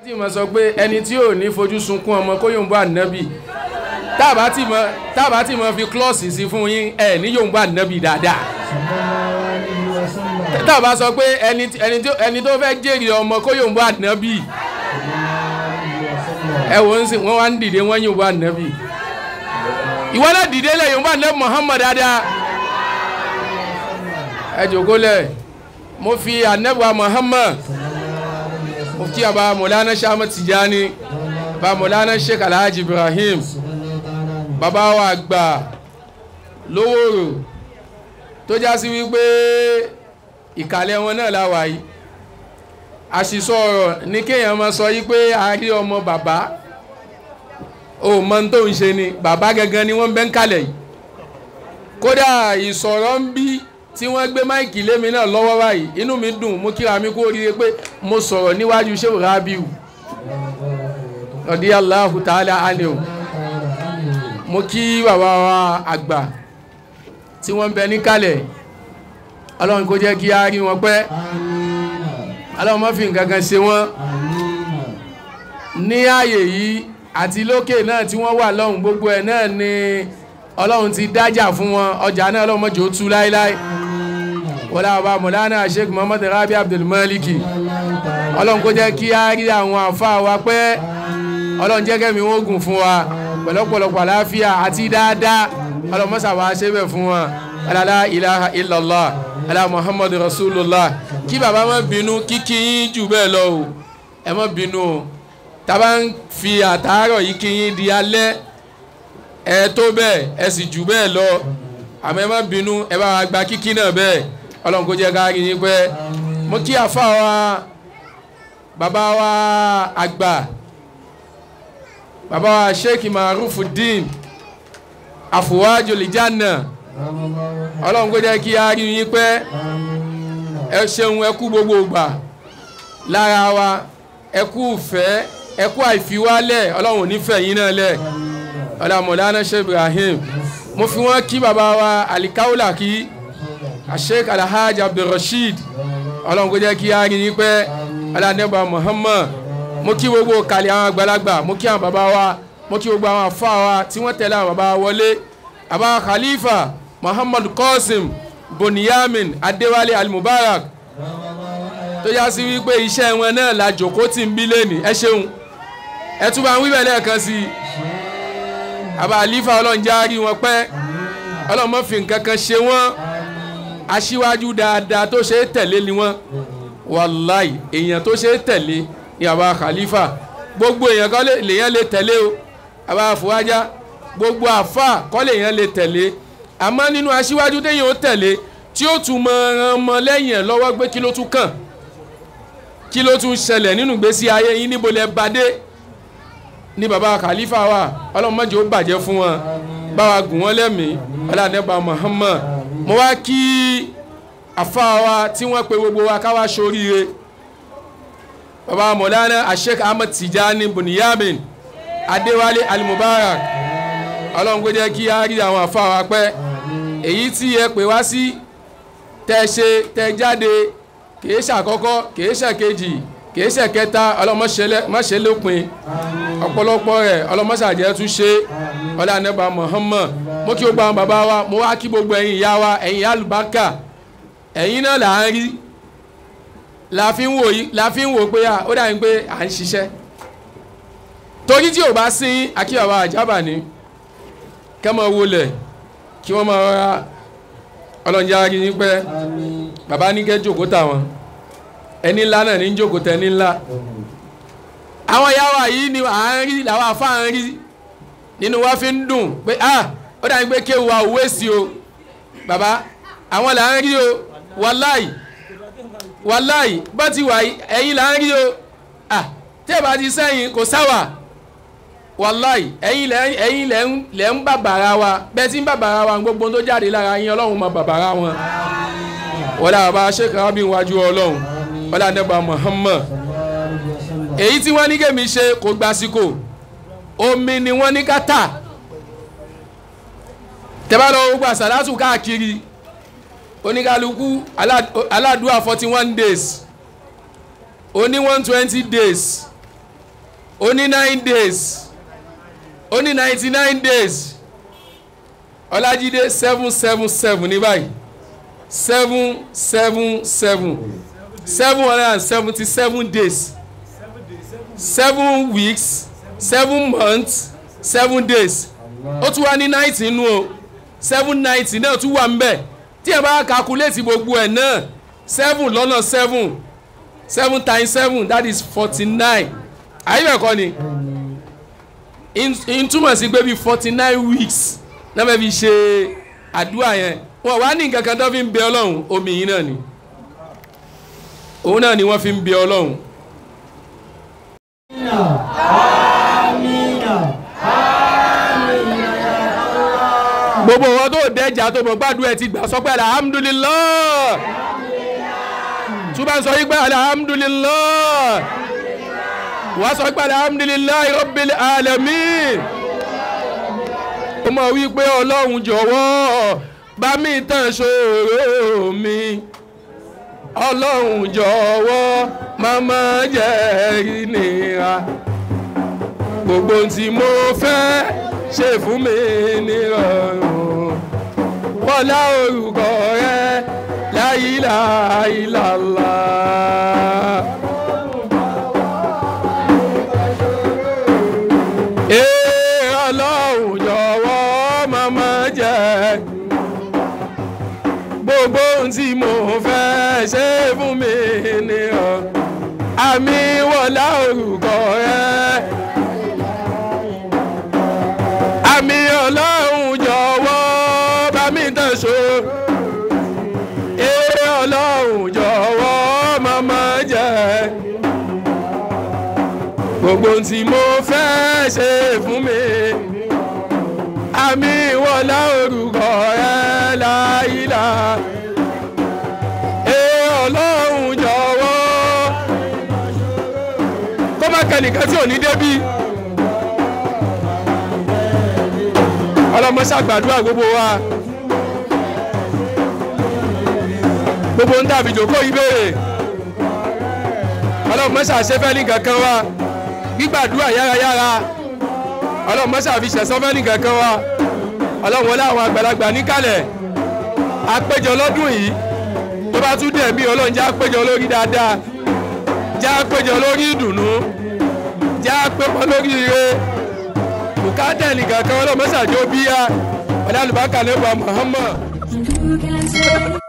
tí mo sọ pé ẹni tí ò ní fojú sunkún ọmọ kó yóò ń bá ànábì tábà tí mo tábà tí mo fi klọ́ọ̀sì sí fún yín ẹ ní yóò ń bá ànábì dáadáa tábà sọ pé ẹni tí- ẹni tó ẹni tó fẹ́ jèrè ọmọ kó yóò ń bá ànábì ẹ wò ó ń sìn wọ́n wá ń dìde wọ́n yóò bá ànábì ìwọ náà dìde lẹ̀ yóò bá ànábì Muhammad dáadáa ẹ jòkó lẹ̀ mo fi ànábì wa Muhammad mufti aba maulana shama tijani ba maulana sheikh alhaji ibrahim bàbá wa àgbà lówóró tó já sí wípé ìkàlẹ̀ wọn náà láwà yìí àṣìṣọ ọ̀rọ̀ ní kéèyàn máa sọ yí pé a rí ọmọ bàbá ò mọ ohun tó ń ṣe ni bàbá gangan ni wọ́n bẹ́ ń kalẹ̀ yìí kódà ìsọ̀rọ̀ ń bí tí wọ́n gbé máìkì lémi náà lọ́wọ́ báyìí inú mi dùn mo kíra mi kó rí i pé mo sọ̀rọ̀ níwájú Shehu Rabiu ọ̀dí Allahu ta'ala anhu mo kí bàbá wa àgbà tí wọ́n ń bẹ níkàlẹ̀ ọlọ́run kó jẹ́ kí á rí wọn pẹ́ ọlọ́run má fi nǹkan kan ṣe wọ́n ní ààyè yìí àti lókè náà tí wọ́n wà lọ́hùn gbogbo ẹ̀ náà ni ọlọ́run ti dájà fún wọn ọjà náà ọlọ́run mọ́jọ́ ó tú láéláé wọlé àbá mọ̀lánà sheikh muhammad rabi abdulmaliki ọlọ́run kó jẹ́ kí á rí àwọn àfa wa pẹ́ ọlọ́run jẹ́ kẹ́mi wọ́n gùn fún wa pẹ̀lọ́pọ̀lọpọ̀ àláfíà àti dáadáa ọlọ́run mọ́sà wá ṣe bẹ̀ fún wa alala ilaha illallah ala muhammad rasulullah kí bàbá má bínú kíkí yín jù bẹ́ẹ̀ lọ o ẹ má bínú o tábà ń fi àtàárọ̀ yìí kí yín di alẹ́ ẹ tó bẹ́ẹ̀ ẹ sì jù bẹ́ẹ̀ lọ àmọ́ ẹ má bínú ẹ bá wa gba kíkí náà bẹ́ẹ̀ ọlọ́run kó jẹ́ ká rí yín pẹ́ mo kí àfa wa bàbá wa àgbà bàbá wa sheikh marufudin àfùwájò lìjánà ọlọ́run kó jẹ́ kí á rí yín pẹ́ ẹ ṣeun ẹ kú gbogbo ìgbà lára wa ẹ kú ìfẹ́ ẹ kú àìfiwálẹ̀ ọlọ́run ò ní fẹ́ yín náà lẹ̀ ọ̀dà mọ̀lánà sheikh ibrahim mo fi wọ́n kí bàbá wa alikawula kí sheikh alhaji abdulrasheed ọlọ́run kó jẹ́ kí á rí yín pẹ́ ọ̀dà nẹ́bà muhammad mo kí gbogbo kàlẹ́ àwọn àgbàlagbà mo kí àwọn bàbá wa mo kí gbogbo àwọn àfa wa tí wọ́n tẹ̀lé àwọn bàbá wa wọlé àbá khalifa muhammad qasim boniyamin adéwálé alimubarak tó yá sí wípé iṣẹ́ wọn náà la jòkó tí ń bí lẹ́nì ẹ ṣeun ẹ tún bá ń wíbẹ̀ lẹ́ẹ̀kan sí i àbá àlífà ọlọ́run já rí wọn pẹ́ ọlọ́run má fi nǹkan kan ṣe wọ́n aṣíwájú dáadáa tó ṣe é tẹ̀lé ni wọ́n wàláì èèyàn tó ṣe é tẹ̀lé ni àbá khalifa gbogbo èèyàn kọ́ lèèyàn lè tẹ̀lé o àbá àfọwájá gbogbo àfà kọ́ lèèyàn lè tẹ̀lé àmọ́ nínú aṣíwájú téèyàn ó tẹ̀lé tí ó tún mọ ẹran ọmọ lẹ́yìn ẹ̀ lọ́wọ́ gbé kí ló tún kàn kí ló tún ṣẹlẹ̀ nínú ìgbésí ayé yín níbo lẹ bá dé ní baba khalifa wa ọlọ́run má jẹ́ ó bàjẹ́ fún wọn bá wa gùn wọ́n lẹ́mìí ọlọ́dẹ́bà muhammad mo wá kí àfa wa tí wọ́n pe gbogbo wa ká wá ṣoríire baba mọ̀lánà asheik ahmed tijani buniyamin adéwálé alimubarak ọlọ́run kó jẹ́ kí á rí àwọn àfa wa pẹ́ èyí tí ẹ pè wá sí tẹ́ ṣe tẹ́ jáde kìí ṣàkọ́kọ́ kìí ṣàkejì kìí ṣẹ̀kẹta ọlọ́mọṣẹ́ lópin ọ̀pọ̀lọpọ̀ rẹ̀ ọlọ́mọṣàjẹ́ tún ṣe ọlọ́ànẹ́bà Muhammad mo kí gbogbo àwọn bàbá wa mo wá kí gbogbo ẹ̀yin ìyá wa ẹ̀yin alùbákà ẹ̀yin náà là ń rí la fi ń wò yí la fi ń wò pé ó dàbí pé à ń ṣiṣẹ́ torí tí ò bá sí akíyàwó àjábà ni kẹ́mọ̀ wọlé kí wọ́n máa rọra ọlọ́njà rí yín pẹ́ bàbá ní kẹ́ jókòó tàwọn ẹni ńlá náà ní jókòó tẹ ní ńlá àwọn ìyá wa yìí ni à ń rí làwọn afá ń rí nínú wa fi ń dùn pé ah ó dàbí pé kéwu wa òwe sí o bàbá àwọn là ń rí o wàláì wàláì bá ti wà ẹ̀yin là ń rí o ah tí ẹ bá ti sẹ́yìn kò sáwà wàláì ẹ̀yin lẹ ẹ̀yin lẹ ń lẹ ń bàbàrà wa bẹ́ẹ̀ tí ń bàbàrà wa gbogbo tó jáde lára yín ọlọ́run máa bàbàrà wọn wọlé àbá sheikh rabi wájú ọlọ́run wọlé àdẹ́gbà muhammad èyí tí wọ́n ní kèmí ṣe kò gbàsíkò omi ni wọ́n ní ká tà tẹ́bá lọ gbogbo àsàlátù káàkiri oníkálukú aládùúà forty one days oní one twenty days ó ní nine days ó ní ninety nine days ọlájídé seven seven seven ní báyìí seven seven seven seven hundred and seventy seven days seven weeks seven months seven days ó tún wá ní ninety nínú o seven ninety náà tún wà ńbẹ̀ tí ẹ bá calculate gbogbo ẹ̀ náà seven lọ́nà seven seven times seven that is forty nine àyẹ̀wò ẹ̀kọ́ ni in túmọ̀ sí pé bíi forty nine weeks náà fẹ́ fi ṣe àdúrà yẹn wọn wá ní nǹkan kan tó fi ń bẹ ọlọ́run omi yìí náà ni òun náà ni wọ́n fi ń bẹ ọlọ́run. gbogbo wọn tó dẹjà tó mọ gbàdúrà ẹ ti gbà sọ pé alhamdulilah túbà ń sọ yí pé alhamdulilah wàá sọ pé alhamdulilah rabbil alamin ó mọ̀ wípé ọlọ́run jọ̀wọ́ bá mi tàn ṣòro mi ọlọ́run jọ̀wọ́ màmá jẹ́ ìnira gbogbo tí mo fẹ́ ṣe fún mi nírọ̀rùn wọlá orúkọ rẹ láyìláyìlàlá. Ee ọlọ́run jọ̀wọ́ màmá jẹ́ gbogbo ohun tí mo fẹ́ ṣe fún mi nírọ̀rùn àmì wọlá orúkọ rẹ. àmì ọlọ́run jọ̀wọ́ bá mi tàn ṣó. Èrè ọlọ́run jọ̀wọ́ màmá jẹ́. Gbogbo tí mo fẹ́ ṣe fún mi. Àmì wọlá orúkọ rẹ láìlá. Èrè ọlọ́run jọ̀wọ́. Kó má kẹ́nìkan tí ò ní débí. ọlọmọṣẹ àgbàdúrà gbogbo wa gbogbo ń dàbí jòkó ìbéèrè ọlọmọṣẹ àṣẹfẹ ní kankan wa gbígbàdúrà yárayára ọlọmọṣẹ àfiṣẹsọfẹ ní kankan wa ọlọmọlẹ àwọn àgbàlagbà níkàlẹ̀ àpéjọ lọ́dún yìí tó bá tún dẹ̀ mí ọlọ́run já péjọ lórí dáadáa já péjọ lórí ìdùnnú já péjọ lórí ire bùkátà nìkan kan ọlọ́mọ ṣàjọ bíyà ọ̀dà àlùbákà lẹ́bàá Muhammad.